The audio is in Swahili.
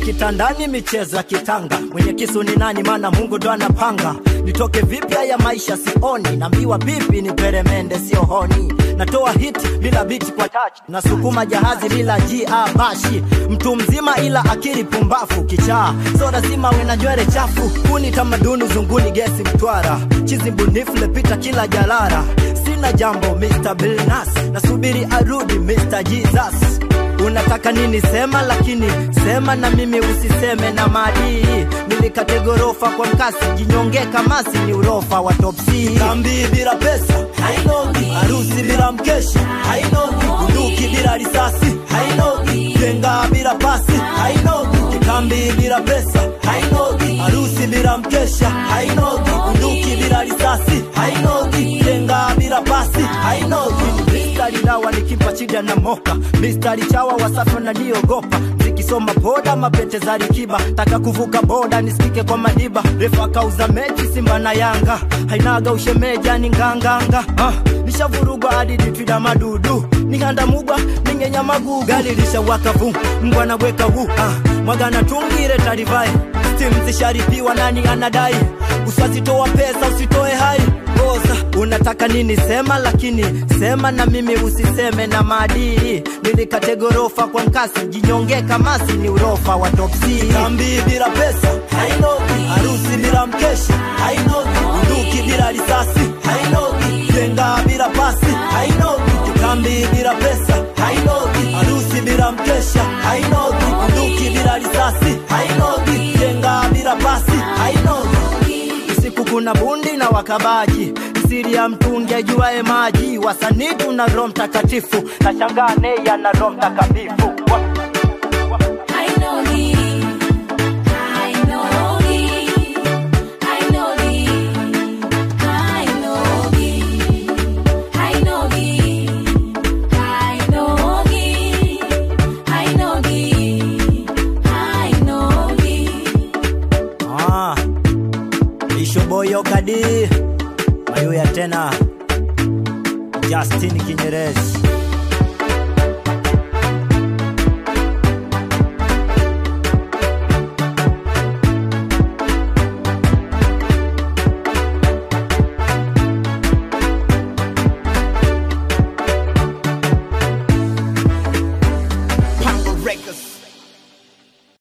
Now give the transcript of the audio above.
kitandani michezo ya kitanga mwenye kisu ni nani maana mungu ndo anapanga nitoke vipi haya maisha sioni nambiwa bibi ni peremende sio honi natoa hit bila biti kwa touch nasukuma jahazi bila jia bashi mtu mzima ila akili pumbafu kichaa so lazima we na nywele chafu kuni tamaduni zunguni gesi mtwara chizi mbunifu lepita kila jalara sina jambo Mr. Bilnas nasubiri arudi Mr. Jesus unataka nini sema lakini sema na mimi usiseme na madii nilikate gorofa kwa mkasi jinyonge kamasi ni urofa wa top C kambi bila pesa hainogi harusi bila mkeshi hainogi bunduki bila risasi hainogi jenga bila pasi hainogi kikambi bila pesa hainogi harusi bila mkesha hainogi bunduki bila risasi hainogi jenga bila pasi hainogi mistari dawa nikipa chida na moka mistari chawa wasafi wananiogopa zikisoma boda mapete za rikiba taka kuvuka boda nisikike kwa madiba refa kauza mechi simba na yanga hainaga ushemeja ni nganganga ah, nishavurugwa hadi ditwida madudu nihanda mugwa ningenya magugu gari lishawaka vu mbwa naweka wu ah, mwagana tungire tarivae stim zisharipiwa nani anadai usazitoa pesa usitoe hai oza unataka nini sema lakini sema na mimi usiseme na maadili nilikate gorofa kwa mkasi jinyonge kamasi ni urofa wa top C kambi bila pesa hainogi harusi bila mkeshi hainogi bunduki bila risasi hainogi jenga bila pasi hainogi kambi bila pesa hainogi harusi bila mkesha hainogi bunduki bila risasi hainogi jenga bila pasi hainogi usiku kuna bundi na wakabaji siri ya mtungi ajuae maji wasanii tuna roho mtakatifu na shangaa neya na roho mtakatifu Ah, Ishoboyo Kadi Mayuya tena Justin Kinyerezi